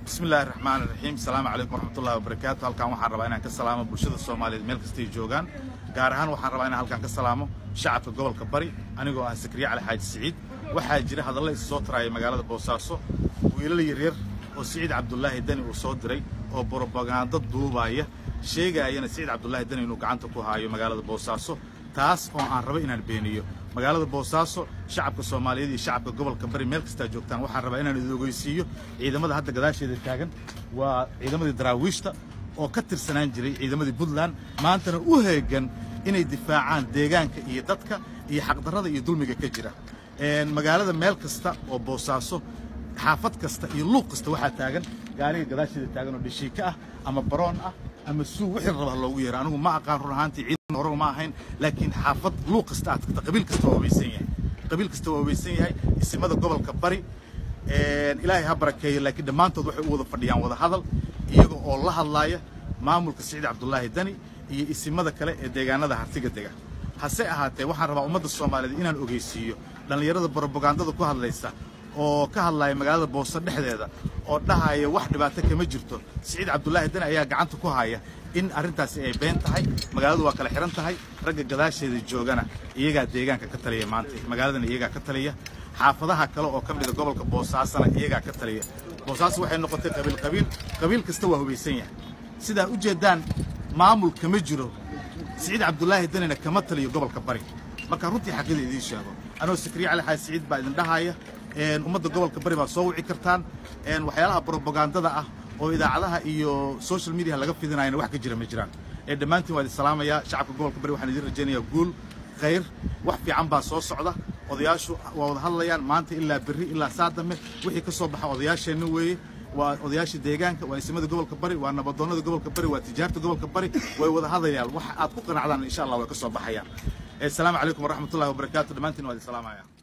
bismi illaahi raxmaan iraxiim asalaamu calaykum waraxmatullahi wabarakaatu halkan waxaan rabaa inaan ka salaamo bulshada soomaaliyeed meel kastay joogaan gaar ahaan waxaan rabaa inaan halkan ka salaamo shacabka gobolka bari anigoo ah sakriye cali xaaji siciid waxaa jira hadalla is soo taraaya magaalada boosaaso wiilal yaryar oo siciid cabdulaahi deni uu soo diray oo brobagando duubaaya sheegaayana siciid cabdulaahi deni inuu gacanta ku haayo magaalada boosaaso taas oo aan rabo inaan beeniyo magaalada boosaaso shacabka soomaaliyeed iyo shacabka gobolka bari meel kastaa joogtaan waxaan rabaa inaan idin ogeysiiyo ciidamada hadda gadaasheeda taagan waa ciidamadii daraawiishta oo ka tirsanaan jiray ciidamadii puntland maantana u heegan inay difaacaan deegaanka iyo dadka iyo xaqdarrada iyo dulmiga ka jira magaalada meel kasta oo boosaaso xaafad kasta iyo luuq kasta waxaa taagan gaariga gadaasheeda taagan oo dhishiika ah ama baroon ah ama suu wixii raba loogu yeero anigu ma aqaan run ahaantii ciidan hore ma ahayn laakiin xaafad luuq kasta aad tagta qabiil kasta waa hubaysan yahay qabiil kasta waa hubaysan yahay isimada gobolka bari ilaahay ha barakeeyo laakiin dhammaantood waxay u wada fadhiyaan wada hadal iyaga oo la hadlaaya maamulka siciid cabdulaahi dani iyo isimada kale ee deegaanada hartiga dega hase ahaatee waxaan rabaa ummadda soomaaliyeed inaan ogeysiiyo dhallinyarada brobagandada ku hadlaysa oo ka hadlaya magaalada booso dhexdeeda oo dhahaya wax dhibaato kama jirto siciid cabdulaahi dani ayaa gacanta ku haya in arrintaasi ay been tahay magaaladu waa kala xihan tahay ragga gadaasheeda joogana iyagaa deegaanka ka taliya maanta magaaladana iyagaa ka taliya xaafadaha kale oo ka mida gobolka boosaasana iyagaa ka taliya boosaaso waxay noqotay qabiil qabiil qabiil kasta waa hubaysan yahay sidaa u jeeddaan maamul kama jiro siciid cabdulaahi danina kama taliyo gobolka bari marka runtii xaqida idiin sheego anoo sakriye cali xaaji siciid baa idin dhahaya ummadda gobolka bari baad soo wici kartaan waxyaalaha brobagandada ah oo idaacadaha iyo social media laga fidinayana wax ka jira ma jiraan dhammaantiin waa idin salaamayaa shacabka gobolka bari waxaan idin rajaynayaa guul khayr wax fiican baa soo socda odayaashu waa wada hadlayaan maanta ilaa berri ilaa saa dambe wixii ka soo baxa odayaasheenna weeye waa odayaasha deegaanka waa isimada gobolka bari waa nabadoonnada gobolka bari waa tijaarta gobolka bari way wada hadlayaan wax aad ku qanacdaan insha allah way ka soo baxayaan asalaamu calaykum waraxmatullahi wabarakaatu dhammaantiin waa idin salaamaya